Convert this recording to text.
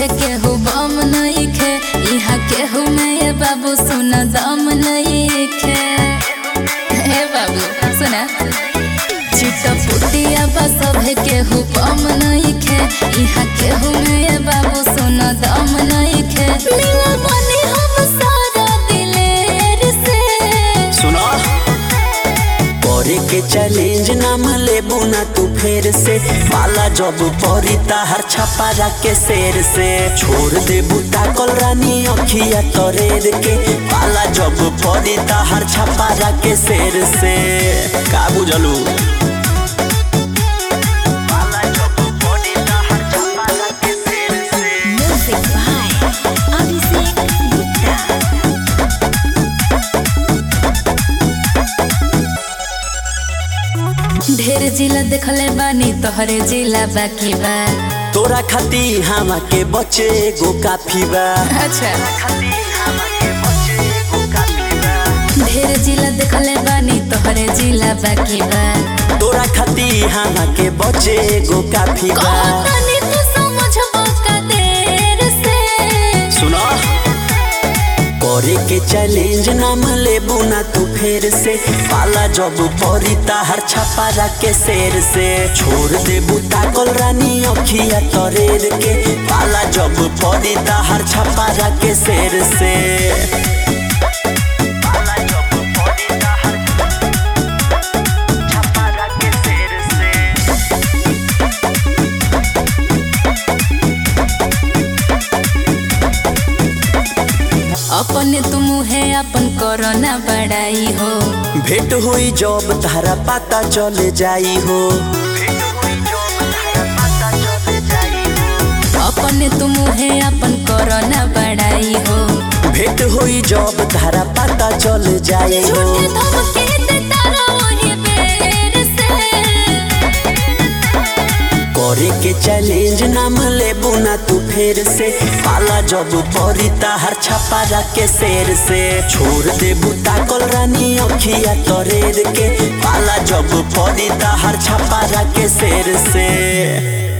सभे केहू बम नइखे इहा केहू में ये बाबू सुना दम नइखे हे बाबू सुना चिटपुटिया बा सभे केहू बम नइखे इहा केहू में ये बाबू सुना दम नइखे मिलल बनी हम सारा दिलेर से सुनो करे के चैलेंज नाम लेबू ना तू फेर से पाला जब परी ताहर छपारा के शेर से छोड़ देबू ताकल रानी अखिया तरेर के पाला जब परी ताहर छपारा के शेर से का बुझलू पाला जब परी ताहर छपारा के शेर से Music by Abhishek Gupta. ढेर जिला देखले बानी तोहरे जिला बाकी बा तोरा खाती हमा के बचे गो काफी बा अच्छा खाती हमा के बचे गो काफी बा ढेर जिला देखले बानी तोहरे जिला बाकी बा तोरा खाती हमा के बचे गो काफी बा कहतानी तू समझबो का देर से सुनो करे के चैलेंज नाम लेबू ना तू फेर से पाला जब परी ताहर छपारा के शेर से छोड़ देबू ताकल रानी अखिया तरेर के पाला जब परी ताहर छपारा के शेर से पाला जब परी ताहर छपारा के शेर से अपने तुम है अपन कोरोना बड़ाई हो भेंट हुई जब तारा पता चले जाई हो अपने तुम है अपन कोरोना बड़ाई हो भेंट हुई जब तारा पता चले जाई हो झूठे धमके देता रहो बेर से करे के चैलेंज नाम लेबू ना तू फेर से पाला जब परी ताहर छपारा के शेर से छोड़ देबू ताकल रानी अखिया तरेर के पाला जब परी ताहर छपारा के शेर से